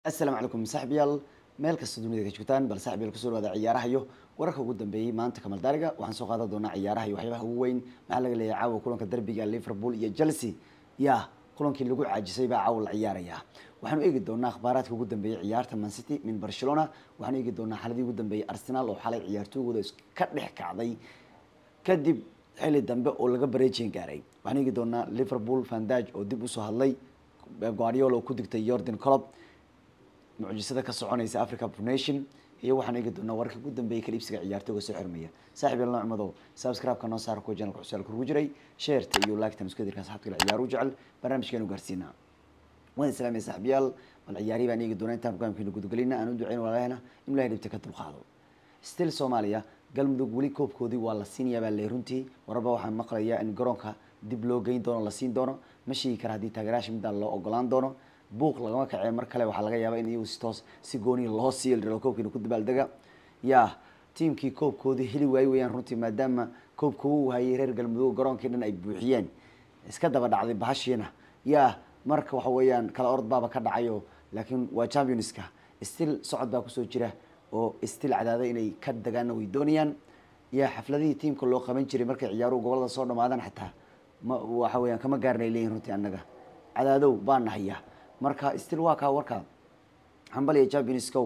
asalaamu calaykum saaxiibyaal meel kasta dunida ka joogtaan bal saaxiibyaal kusoo dhawaada ciyaarahayo wararka ugu dambeeyey maanta kamal daariga waxaan soo qaadan doonaa ciyaaraha iyo waxyaabaha ugu weyn maxaa laga leeyahay caawa kulanka derbiga liverpool iyo chelsea ya kulankii lagu caajisay baa caawa la ciyaaraya waxaanu eegi doonaa akhbaaraadka ugu dambeeyey ciyaarta man city min barcelona waxaanu eegi doonaa xaladii ugu dambeeyey arsenal oo xalay ciyaartoygooda iska dhex kacday kadib xilli dambe oo laga bareejin gaaray waxaanu eegi doonaa liverpool vandage oo dib usoo hadlay guardiola oo ku digtay jordan colob mucjisada ka soconaysa africa nation iyo waxaan eegi doonaa wararka ugu dambeeyay kaliibsiga ciyaartooga soo xirmaya saaxib yaal nocmadow subscribe-ka noo saara kuwa janalka xusaal kurugu jiray sheerta iyo laagtan isku dirka asxaabta kale ciyaaru jecel barnaamijkeenu gaarsiinaa waan islaamaya saaxiibyaal bal ciyaarihi baan eegi doonaa intaan programkeenu gudagelina aan u duceyn walaalahna in ilahay dhibta ka dulqaado still soomaaliya galmudug weli koobkoodii waa la siinayaa baa le runtii wararba waxaan maqlayaa in garoonka dib loo geyn doono la siin doono ma sheegi kara haddii taageerayaasha midaan loo ogolaan doono buuq lagama kacee mar kale waxaa laga yaabaa in iyagu si toos si gooniya loo siiyo lirao koobkiina ku dabaaldega ya tiimkii koobkoodii heli waaye weyaan runtii maadaama koobka uu hayay reer galmudug garoonkii dhan ay buuxiyeen iska daba dhacday bahashiina ya marka waxa weeyaan kala orod baaba ka dhacayo laakiin waa championska still socod baa kusoo jira oo still cadaada inay ka dagaana way doonayaan ya xafladihii tiimka loo qaban jiray markay ciyaaruhu gobolada soo dhamaadaan xataa ma waxa weyaan kama gaarnay leeyihin runtii annaga cadaadow baan nahaya marka still waa kaa warka hambal iyo championskow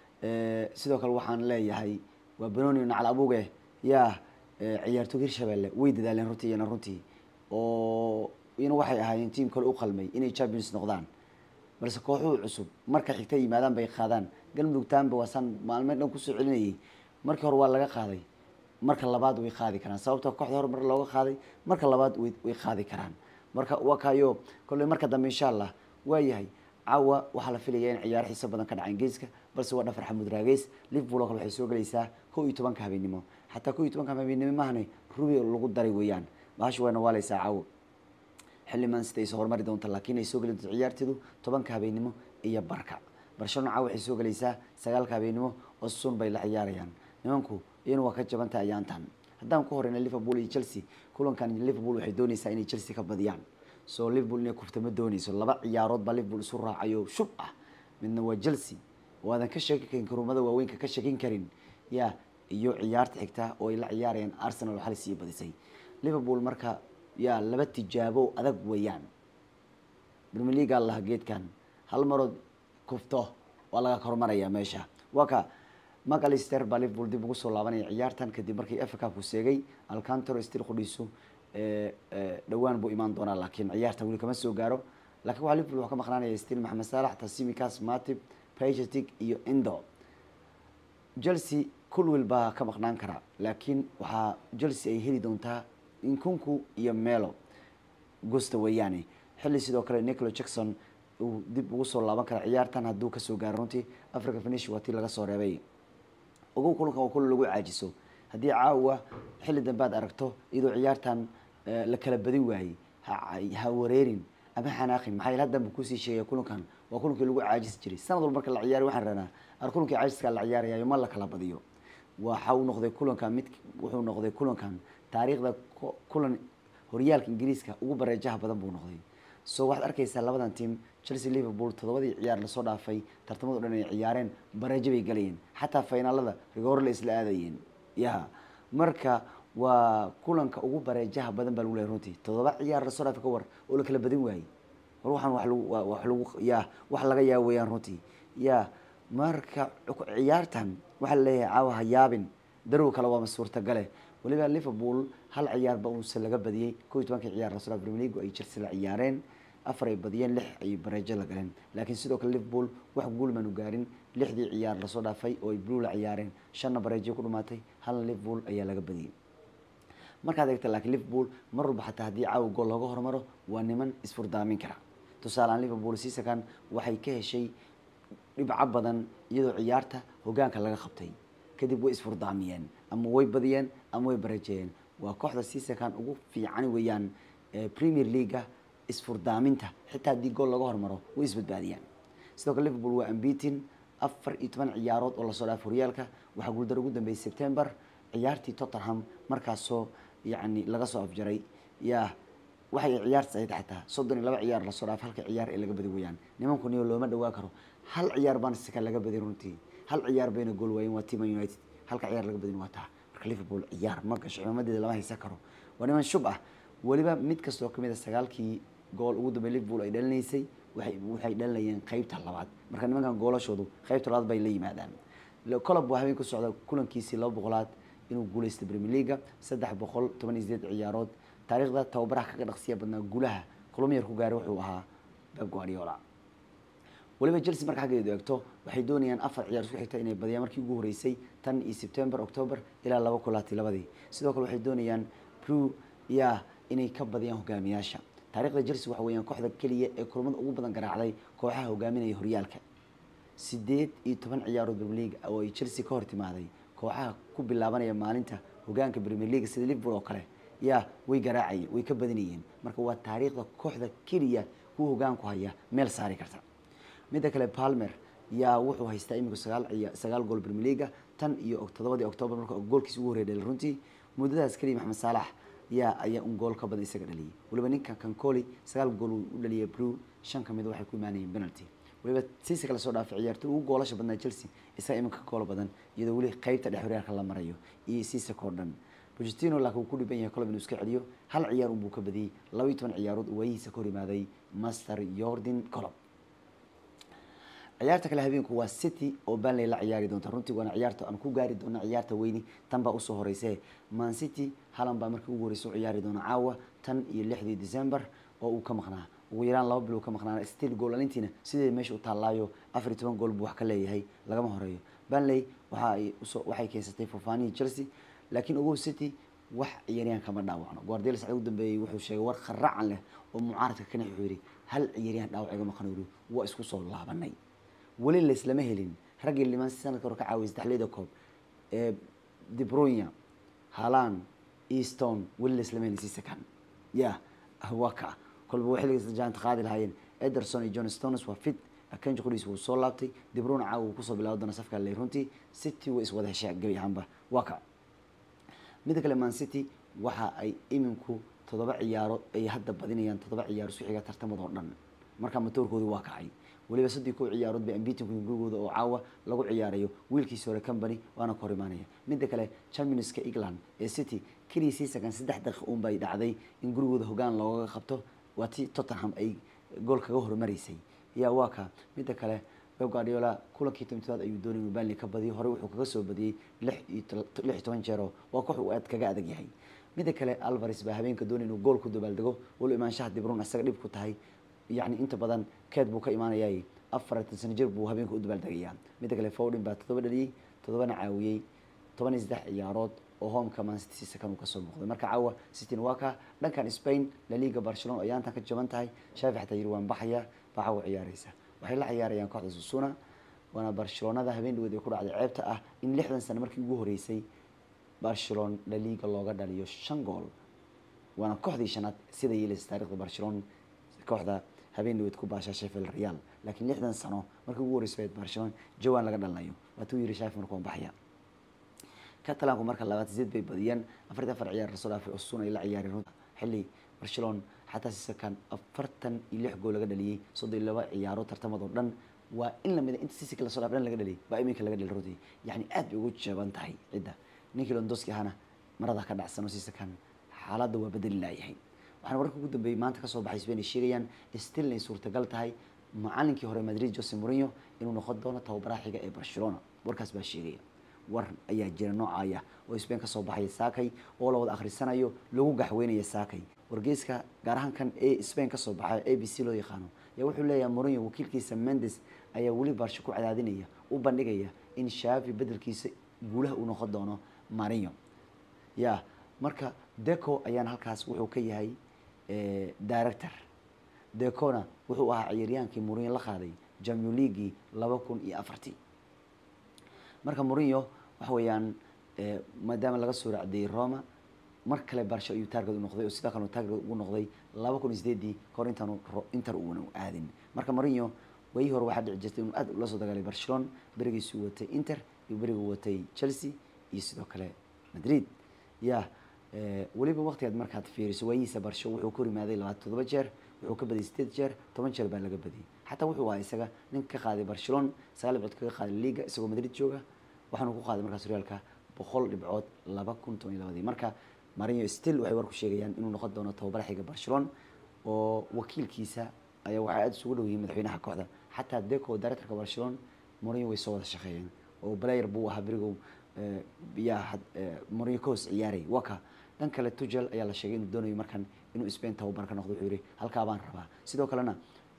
sidoo kale waxaan leeyahay waa benoni nacal abuge ya ciyaartooy hirshabelle way dadaaleen runtii iyana runtii oo iyana waxay ahaayeen tiam kale u qalmay inay champions noqdaan balse kooxuhu cusub marka xigta yimaadaan bay qaadaan galmudug taanba waasaan maalmeed dhan kusoo celinayay markii hore waa laga qaaday marka labaad way qaadi karaan sababto kooxda hore mar looga qaaday marka labaad way qaadi karaan marka waa kaayo kolley marka dambe insha allah waayahay caawa waxaa la filaya in ciyaaro xiiso badan ka dhacaan geeska balse waa dhafar xamuud raageys liverpool oo kale waxay soo gelaysaa kow iyo tobanka habeenimo xataa kow iyo tobanka habeenimo maahane rubi lagu daray weeyaan bahasha wayna waaleysaa caawo xilli man sida ay soo hormari doonta laakiin ay soo geli doonto ciyaarteedu tobanka habeenimo iyo barka barcelona caawa waxay soo gelaysaa sagaalka habeenimo oo sun bay la ciyaarayaan nimanku iyana waa ka jabantah ayaantan haddaan ku horeyna liverpool iyo chelsea kulankan liverpool waxay doonaysaa inay chelsea ka badiyaan so liverpool inay kufta ma dooneyso laba ciyaarood baa liverpool isu raacayo shub ah midna waa chelsea oo aadan ka sheeki karin karumada waaweynka ka shekin karin ya iyo ciyaarta xigta oo ay la ciyaarayaan arsenal oo xali sii badisay liverpool marka ya laba tijaabo adag weeyaan premier leaga laha geedkan hal marood kufto waa laga hormaraya meesha waa ka macalister baa liverpool dib ugu soo laabanaya ciyaartan kadib markii efa cupku seegay alcantaro stil qudhiisu dhawaan buu imaan doonaa laakiin ciyaarta weli kama soo gaaro lakin waxaa liverpool wuxuu ka maqnaanaya stil maxamed saalax tasimikas matib pagetic iyo indo chelsea kulwil baa ka maqnaan kara laakiin waxaa chelsea ay heli doontaa inkunku iyo melo gusta weeyaane xilli sidoo kale nicolo jackson uu dib ugu soo laaban kara ciyaartan hadduu kasoo gaaro runtii africa finish waa tii laga soo reebay ogow kulankan waa kulan lagu caajiso haddii caawa xilli dambe aad aragto iyadoo ciyaartan la kala badin waayey ha wareerin ama xanaaqin maxaa yeel haddanba kusii sheegaya kulankan waa kulankii lagu caajisi jiray sanad walba marka la ciyaariy waxaan ranaa ar kulankii caajiskaa la ciyaarayayo ma la kala badiyo waxa uu noqday kulankan mid wuxuu noqday kulankan taariikhda kulan horyaalka ingiriiska ugu bareejaha badan buu noqday so waxaad arkaysaa labadan team chelsea liverpool toddobadii ciyaar lasoo dhaafay tartamado dhan ay ciyaareen bareejo bay galayeen xataa finaalada rigoor la isla aadayeen ya marka waa kulanka ugu bareejaha badan baa lagu lehay runtii toddoba ciyaar lasoo dhaafa ka war oo la kala badin waayey war waxaan wa lagu wax lagu ya wax laga yaa weeyaan runtii ya marka ciyaartan waxaa laleeyahay caawa ha yaabin darow kale waama suurtagale waliba liverpool hal ciyaarba uunse laga badiyey kow iyo tobankii ciyaar lasoo dhaaf premier league ay chelsea la ciyaareen afar ay badiyeen lix ay bareejo la galeen laakiin sidoo kale liverpool wax guul maanu gaarin lixdii ciyaar lasoo dhaafay oo ay blue la ciyaareen shanna bareejo ku dhumaatay halna liverpool ayaa laga badiyey markaad eegta laakiin liverpool mar walba xataa haddii caawa gool looga hormaro waa niman isfurdaamin kara tusaaleaan liverpool siisakan waxay ka heshay dhibco badan iyadoo ciyaarta hogaanka laga qabtay kadib way isfurdaamiyeen ama way badiyeen ama way bareejeeyeen waa kooxda siisakan ugu fiican weeyaan premier leaga isfurdaaminta xitaa haddii gool laga hormaro way isbadbaadiyaan sidoo kale liverpool waa ambitin afar iyo toban ciyaarood oo lasoo dhaaf horyaalka waxaa guuldar ugu dambeeyay september ciyaartii tottenham markaasoo yacni laga soo afjaray ya waxay ciyaartas ahayd xataa soddon iyo laba ciyaar lasoo dhaaf halka ciyaar ee laga badi weyaan nimanku niyo looma dhawaa karo hal ciyaar baan sika laga badin runtii hal ciyaar bayna gool waayeen waa team united halka ciyaar laga badin waa taa marka liverpool ciyaar ma gasho cimaamadeeda lama haysan karo waa niman shub ah weliba mid kastoo kamid a sagaalkii gool ugu dambeey liverpool ay dhalinaysay waxay waxay dhalinayeen qeybta labaad marka nimankan goolashoodu qeybta labaad bay la yimaadaan colob waa habeen ku socda kulankiisii laba boqolaad inuu guuleystay premier leaga saddex boqol toban iyo sideed ciyaarood taariikhda tababaraha kaga dhaqsiya badnaa gulaha kulumyar ku gaaray wuxuu ahaa beb guardiola weliba chelsea marka xaggeedu eegto waxay doonayaan afar ciyaar isku xigta inay badiyaan markii ugu horeysay tan iyo september october ilaa laba kulaati labadii sidoo kale waxay doonayaan blue ya inay ka badiyaan hogaamiyaasha taarikhda chelsea waxa weeyaan kooxda keliya ee kulamada ugu badan garaacday kooxaha hogaaminaya horyaalka sideed iyo toban ciyaarood premier league oo ay chelsea ka hor timaaday kooxaha ku bilaabanaya maalinta hogaanka premier league sida liverpool oo kale yaa way garaacayeen way ka badinayeen marka waa taariikhda kooxda keliya kuwa hogaanku haya meel saari karta midda kale palmer yaa wuxuu haystaa imika sagaal ciya sagaal gool premier leaga tan iyo todobadii october marka goolkiisi ugu horreya dhalay runtii muddadaas keliya maxamed saalax yaa ayaa un gool ka badan isaga dhaliyay weliba ninka kancoli sagaal gool uu u dhaliyay blue shan ka mid waxay ku imaanayeen penalty weliba siisa kala soo dhaafay ciyaartoy ugu goolasha badnaa chelsea isaga iminka ka gool badan iyadoo weli qeybta dhex horyaalka la marayo iyo siisaka oo dhan bogestino laakiin uu ku dhiban yahay colob inuu iska celiyo hal ciyaar unbuu ka badiyey laba iyo toban ciyaarood uu waayihiisa ka hor imaaday master jordan colob ciyaarta kale habeenku waa city oo banley la ciyaari doonta runtii waana ciyaarta aan ku gaari doona ciyaarta weyni tan baa usoo horeyse man city halan baa markii ugu horeysa u ciyaari doona caawa tan iyo lixdii december oo uu ka maqnaa ugu yaraan laba bilow ka maqnaa still gool alintiina sideed meesha u taallaayo afar iyo toban gool buu wax ka leeyahay lagama horeeyo banley waxa ay usoo waxay keensatay furfaanihii chelsea laakiin ogow city wax ciyaaryahan kama dhaawacno guardiola sacdi ugu dambeeyey wuxuu sheegay war kharacan leh oo mucaaradka kana wuxuu yidhi hal ciyaaryahan dhaawac iga maqan uri waa isku soo laabanay weli laislama helin raggii liman sanadka hore ka caawiyay saddexleyda koob ee debronya halan easton weli laislama helin sisakan ya waa ka kolba waa xilligaas jaanta qaadi lahaayeen ederson iyo john stones waa fit akenji qoriis wuu soo laabtay debrona caawa wuu kusoo bilaabi doona safka ley runtii city way iswada heshaa gebi ahaanba waa ka midda kale man city waxa ay iminku toddoba ciyaaro ay hadda badinayaan toddoba ciyaaro isku xiga tartamadoo dhan marka matoorkoodii waa kacay weliba sadii kow ciyaarood bay ambitinka gurigooda oo caawa lagu ciyaarayo wiilkiisi hore company waana ka hor imaanaya midda kale championska england ee city keliya siisakan saddex daqiiq uun bay dhacday in gurigooda hogaan looga qabto waa ti tottenham ay gool kaga hormaraysay ya waa ka midda kale beb guardiola kulankii tomtobaad ayuu doonay inuu banley ka badiyo horey wuxuu kaga soo badiyey lix iyo lix iyo toban jeero waa koox uu aad kaga adag yahay midda kale alvares baa habeenka doonay inuu gool ku dabaaldego walo imaanshaha dibrun isaga dhib ku tahay yacni inta badan keed buu ka imaanayay afaratan sano jir buu habeenka u dabaaldegayaa midda kale fowdin baa toddoba dhaliyey toddobana caawiyey toban iyo saddex ciyaarood oo homeka mancity sisakan uu kasoo muuqday marka caawa cityn waa ka dhankan spain laliga barcelona oo ayaantan ka jaban tahay shaafi xataa yiri waan baxaya baa caawa ciyaareysa waxay la ciyaarayaan kooxda susuna waana barcelonada habeen dhaweed ay ku dhacday ceebta ah in lixdan sano markii ugu horeysay barcelona laliga looga dhaliyo shan gool waana kooxdii shanaad sida yeelaysa taarikhda barcelona kooxda habeen dhaweed ku baashaa sheffield real laakiin lixdan sano markii ugu horeysay barcelona jawan laga dhalinayo waatuu yiri shaafi marka waan baxaya catalanku marka labaad sideed bay badiyeen afartan afar ciyaar lasoo dhaafay osun ay la ciyaareen runta xilli barcelona xataa sisakan afartan iyo lix gool laga dhaliyey soddon iyo laba ciyaaro tartamadoo dhan waa in lamida inta sisika lasoo dhaaf dhan laga dhaliyay baa iminka laga dhali runtii yacni aad bay ugu jaban tahay cidda ninkii londoski ahana marada ka dhacsano sisakan xaaladda waa bedeli laayahay waxaana wararka ugu dambeeyey maanta kasoo baxay spain ay sheegayaan still inay suurtagal tahay macalinkii hore madrid jose mourinho inuu noqon doono tababaraha xiga ee barcelona warkaas baa sheegaya war ayaa jira noocaya oo spain kasoo baxaya saakay oo la wada akhrisanayo lagu gaxweynaya saakay wargeyska gaar ahaan kan ee spain kasoo baxay a b c loo yaqaano ayaa wuxuu leeyahay mourinho wakiilkiisa mendes ayaa weli barsho ku cadaadinaya u bandhigaya in shaafi bedelkiisa guulaha uu noqon doono marinho ya marka deco ayaana halkaas wuxuu ka yahay director decona wuxuu ahaa ciyaaryaankii mourinho la qaaday jamio leagui laba kun iyo afartii marka mourinho waxa weeyaan maadaama laga soo racdeeyey roma mar kale barsho ayuu taarged u noqday oo sidoo kale taarged ugu noqday laba kun iyo sideedii kahor intaanu inter uuna aadin marka mourinho wayii hore waxaa dhici jirtay inuu aad ula soo dagaalay barcelona berigiisuu watay inter iyo beriguu watay chelsea iyo sidoo kale madrid ya weliba waqtigaad markaad fiiriso waayihiisa barsho wuxuu ku rimaaday labaatan toddoba jeer wuxuu ka badiyay sideed jeer toban jeer baa laga badiyay xataa wuxuu ahaa isaga ninka ka qaaday barcelona sagaal dhibcood kaga qaaday liga isagoo madrid jooga waxaanu ku qaaday markaas horyaalka boqol dhibcood laba kun toban iyo labadii marka marinyo still waxay warku sheegayaan inuu noqon doono tababara xiga barcelona oo wakiilkiisa ayaa waxay aada isugu dhow yihiin madaxweynaha kooxda xataa deco directorka barcelona morinyo way soo wada shaqeeyeen oo player buu ahaa berigow yaa morinyo ka hoos ciyaaray waka dhan kale tugel ayaa la sheegay inuu doonayo markan inuu spain tababar ka noqdo wuxuu yihi halkaa baan rabaa sidoo kalena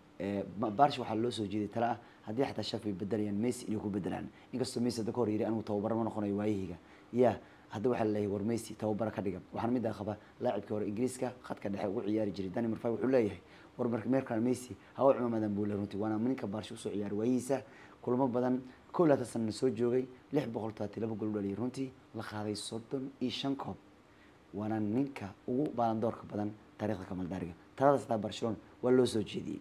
barsh waxaa loo soo jeeday tale ah haddii xataa shaf ay bedelayaan messi inay ku bedelaan inkastoo messi hadda ka hor yiri anigu tababaro ma noqonayo waayahayga ya hadda waxaa laleeyahay war messi tababara ka dhiga waxaana middaa qaba laacibkii hore ingiriiska khadka dhexe ugu ciyaari jiray dani marfay wuxuu leeyahay war meerkan messi hawa cumamadan buu le runtii waana ninka barsh usoo ciyaaray waayihiisa kulamo badan kow laatan sanana soo joogay lix boqol todobaati laba gol u dhaliyay runtii la qaaday soddon iyo shan koob waana ninka ugu baalandoorka badan taarikhda kamaldaariga talada sataa barcelona waa loo soo jeediyey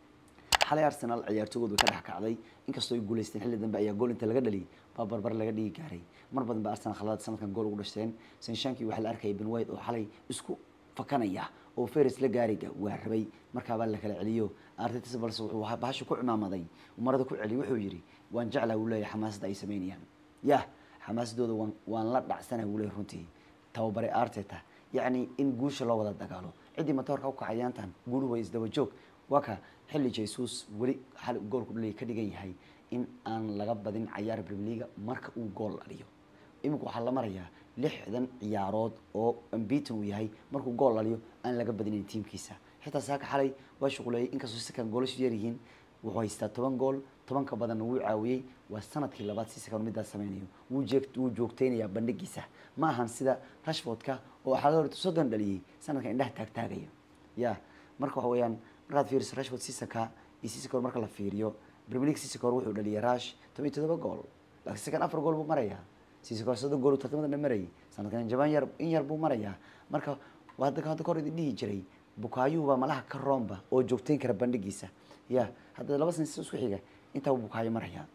xalay arsenal ciyaartoogood way ka dhex kacday inkastoo ay guuleysteen xilli dambe ayaa gool inta laga dhaliyay baa barbar laga dhigi gaaray mar badan ba arsenal khaladaad sanadkan gool ugu dhashteen sanshankii waxaa la arkayay ben white oo xalay isku fakanaya oo feris la gaariga waa rabay markaabaa la kala celiyo artetis balse wuxuu bahasha ku cimaamaday marada ku celiy wuxuu yidhi waan jeclaa wuu leeyahay xamaasadda ay sameynayaan yah xamaasadooda waan waan la dhacsana wuu leeyahy runtii tababare arteta yacni in guusha loo wada dagaalo ciddii matoorka u kacayaantan guuluhu way isdaba joog waa ka xilli jesus weli xal goolku dhalay ka dhigan yahay in aan laga badin cayaar brimileaga marka uu gool dhaliyo imika waxaa la marayaa lixdan ciyaarood oo ambiton uu yahay markuu gool dhaliyo aan laga badinin tiimkiisa xitaa saaka xalay waa shuquleeyay inkastoo sikan goolashu yaryihiin wuxuu haystaa toban gool tobanka badanna wuu caawiyey waa sanadkii labaad si sakan midaas sameynayo wuu jeeg wuu joogteynayaa bandhigiisa ma ahan sida rashfordka oo xaga horta soddon dhaliyey sanadkan indhaha taagtaagaya ya marka waxa weeyaan markaad fiiriso rashford sisaka iyo sisakor marka la fiiriyo premier league sisakor wuxuu dhaliyay rash toban iyo todoba gool laakiin sikan afar gool buu marayaa sisakor soddon gool uu tartamada dhan marayay sanadkan jaban yar in yar buu marayaa marka waa hadda hadda kahor idin dhihi jiray bukaayuhuba malaha ka roomba oo joogteyn kara bandhigiisa ya hadda laba sana isku xiga intaa bukaayo maraya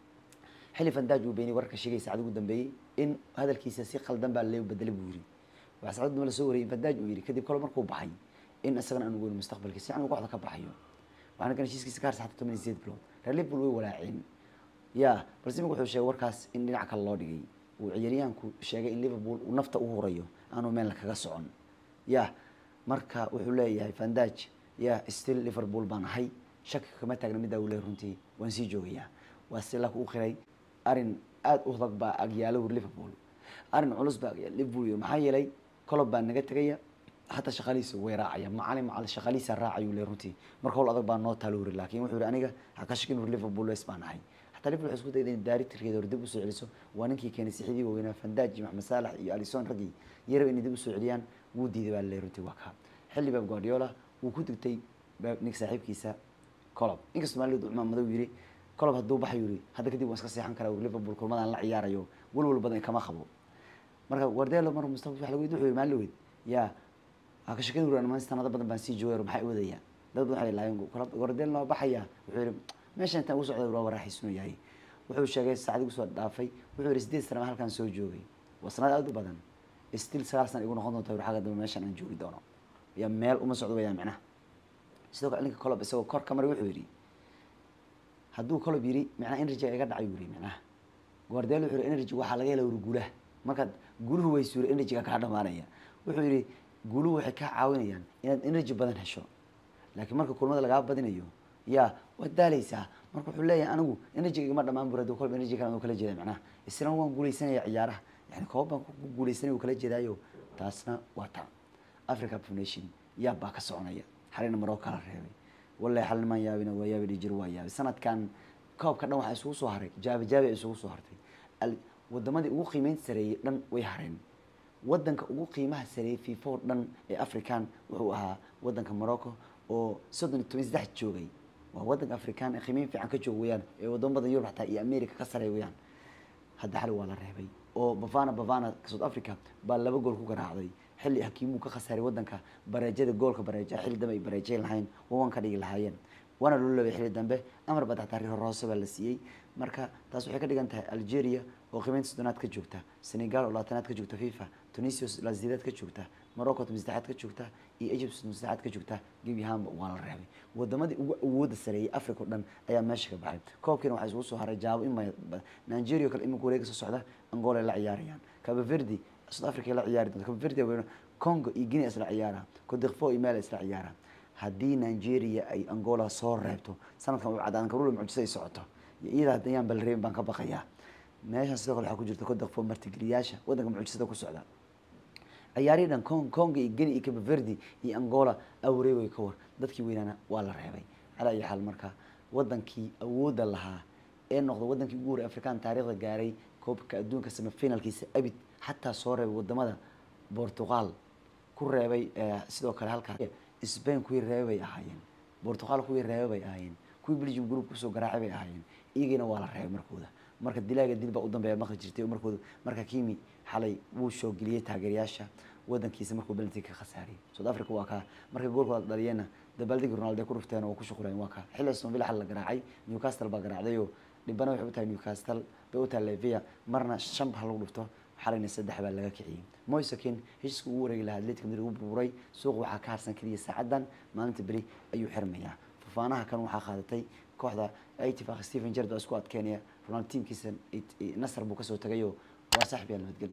xilli fandaaj uu beeniyay wararka sheegay saacad ugu dambeeyey in hadalkiisa si khaldan baa loo bedelay buu yiri waxaa saacad dambe lasoo wariyay fandaaj uu yiri kadib kalo markuu baxay in isagana aan ugoyn mustaqbalkiisa si aan kooxda ka baxayo waxaana kan heshiiskiisa ka harsa xataa toban iyo sideed bilood reer liverpool way walaaceen ya balse imika wuxuu sheegay warkaas in dhinac kale loo dhigay uu ciyaaryahanku sheegay in liverpool uu nafta u hurayo aanu meelna kaga socon ya marka wuxuu leeyahay fandaaj ya still liverpool baan ahay shaki kama taagna middaa uu leeyahy runtii waan sii joogayaa waa si laka u qiray arrin aada u adag baa agyaalo wur liverpool arrin culus baa agyaalo liverpool iyo maxaa yeelay colob baa naga tegaya hataa shaqaalihiisa way raacaya macalin macal shaqaalihiisa raacayuu leeyahy runtii marka howl adag baa noo taalo wuri laakiin wuxuu yihi aniga ha ka shakin wur liverpool wes baan ahay hataa liverpool waxay isku dayda in daarigtirkeeda hor dib usoo celiso waa ninkii keenay sixidii waaweynaa fandaaj iyo maxamed saalax iyo alison raggii yaraba inay dib usoo celiyaan wuu diiday baa laleeyahy runtii waa kaa xilli bab guardiola wuu ku digtay nink saaxiibkiisa colob inkastoo maalid cumaan madow yiri colob hadduu baxay yiri hadda kadib waan iska seexan karaa liverpool kulmadaan la ciyaarayo walwal badan kama qabo marka guardiola mar mustaqbal wax lagu wuxuu yiri maalin weyd yaa ha ka shakada wuri man sanado badan baan sii joogay maxay wadaya dad badan waxay laayeen colob guardiola noo baxaya wuxuu yiri meeshan intaan ugu socday waa waraaxiisnu yahay wuxuu sheegay saacadii kusoo dhaafay wuxuu yiri sideed sana halkan soo joogay waa sanad aad u badan still sagaal sana igu noqon doonta xagga dambe meeshan aan joogi doono ya meel uma socdo wayaan macnaha sidoo kale ninka colob isagoo kor ka maray wuxuu yidhi hadduu colob yidhi macnaha energy iga dhacay yidhi macnaha guardiola wuxuu yidhi energy waxaa laga hela wuri guulaha markaad guuluhu way suura energyga kaa dhamaanaya wuxuu yidhi guuluhu waxay kaa caawinayaan inaad energy badan hesho laakiin marka kulmada lagaa badinayo ya waad daaleysaa marka wuxuu leeyahay anigu energyga igama dhamaan bur hadduu colob energy kale kala jeeda macnaha isna waan guuleysanaya ciyaaraha yani koob baan ku guuleysanaya uu kala jeedaayo taasna waa ta africa foundation yaab baa ka soconaya xalina maroo kala reebay wallahi xal nimaan yaabina waa yaabi dhijir waa yaabay sanadkan koobka dhan waxaa isugu soo haray jaabi jaabi ay isugu soo hartay wadamadii ugu qiimeynta sareeyey dhan way hareen wadanka ugu qiimaha sareeyey fifa oo dhan ee african wuxuu ahaa wadanka morocco oo soddon iyo toban saddex joogay waa wadanka african ee qiimeyn fiican ka joog weyaan ee wadamo badan yurub xataa iyo america ka sareey weyaan hadda xali waa la reebay oo bavana bavana south africa baa laba gool ku garaacday xilli hakiimuu ka khasaaray wadanka bareejada goolka bareeja xilli dambe ay bareejayn lahayn wawan ka dhigi lahaayeen waana loo leebay xilli dambe amar baa taxtaa riho roose baa la siiyey marka taas waxay ka dhigan tahay algeria oo qiimeynta soddonaad ka joogta senegal oo labaatanaad ka joogta fifa tunisia oo lasideed ka joogta morocco tumi saddexaad ka joogta iyo egypt tumi saddexaad ka joogta gebi ahaanba waa la reebay wadamadii ugu awooda sareeyay africa o dhan ayaa meesha ka baxay koobkiina waxaa isugu soo haray jaabo in nigeria o kale imika wareega soo socda angola ay la ciyaarayaan cabaverdi south africa ay la ciyaari doonta cabaverdi congo iyo guinea isla ciyaara codefo iyo meel isla ciyaara haddii nigeria ay angola soo reebto sanadkan u cadaan karula mucjisa ay socoto iyada ayaan bal reebin baan ka baqayaa meeshan sidoo kale waxaa ku jirta codefo martigeliyaasha wadanka mucjisada ku socda ciyaarihii dhan con congo iyo guinea iyo cabaverdi iyo angola awreeway ka war dadkii weynaana waa la reebay calaa iyo xaal marka wadankii awoodda lahaa ee noqda wadankii ugu horey afrikaan taariikhda gaaray koobka adduunka semifinalkiisa abid xataa soo reebay wadamada portugal ku reebay sidoo kale halkaa spain kuwii reebay bay ahaayeen portugal kuwii reebay bay ahaayeen kuwii belgium group kusoo garaacay bay ahaayeen iyagina waa la reebay markooda marka dilaaga dil baa u dambeeya maqli jirtay markooda marka kimi xalay wuu soo geliyey taageerayaasha wadankiisa markuu belanti ka khasaariyay south africa waa kaa markay goolkooda dhaliyeenna dabaaldegi ronaldo ay ku rufteen oo ku shuqulayen waa kaa xilli aston villa xal la garaacay newcastle baa garaacdayoo dhibana waxay u tahay newcastle bay u tahay levia marna shan ba lagu dhufto xalayna saddex baa laga kiciyey moisakin heshiiska ugu wareegi lahaa atletic madrid ugu burburay suuqa waxaa ka harsan keliya saacadan maalinta beri ayuu xirmayaa fafaanaha kan waxaa qaadatay kooxda itifaq stephen jerd baa isku adkeynaya ronaldo tiimkiisa nasar buu kasoo tagayoo waa saaxib yaa nabadgelya